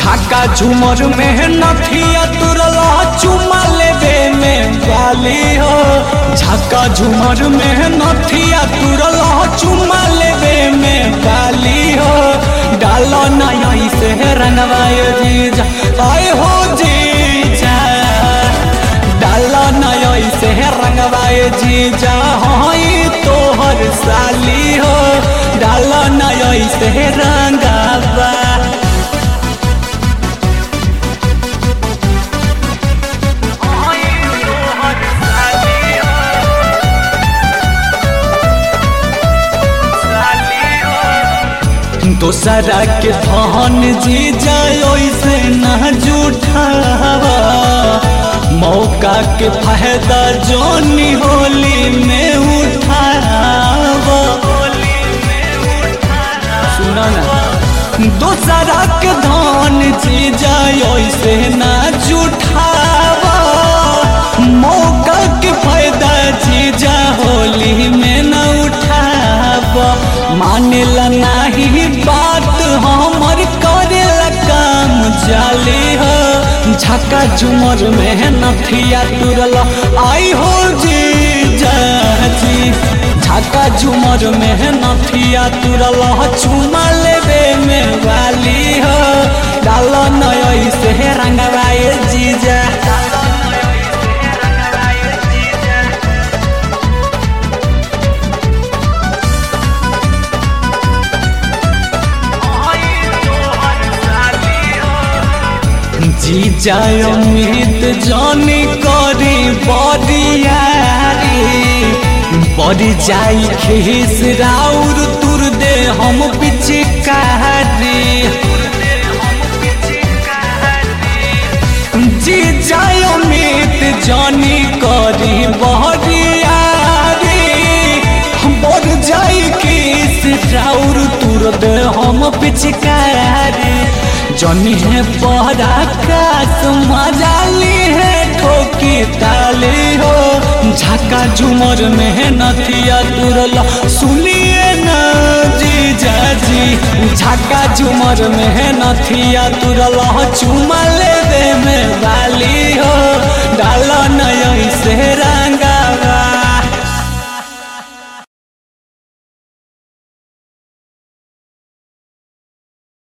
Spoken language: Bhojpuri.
झाका झूमर में नथिया तुरला चुमा लेबे में गाली हो झाका झूमर में नथिया तुरला चुमा लेबे में गाली हो डालो नया से रंगवाए जीजा आए हो जीजा डालो नया से रंगवाए जीजा हई तोहर साली हो डालो नया से रंगवा दोसरा के धन जी जाय से न जुठावा मौका के फायदा जोनी होली में उठावा सुना ना दोसरा के धन जी जाय से न जुठावा मौका के फायदा जी जा होली में न उठावा मानेला नाही बात हमर करेला काम जाली हो झका झुमर में नथिया तुरल आई हो जी जाजी झका झुमर में नथिया तुरल चुमा लेबे में वाली हो डाल नय से रंगवाए जीजा जी जाय उम्मीद जानी करी बरियारी बड़ी जाई खीस राउर तुर दे हम पिचकारी जी जाय उम्मीद जानी करी बरियारी बड़ जाई खीस राउर तुर दे हम पिचकारी जनी है बड़ा कास मजाली है ठोकी ताली हो झाका झुमर में नथिया तुरला सुनिए न जी जाजी झाका झुमर में नथिया तुरला चुमा लेबे में वाली हो डाल नय से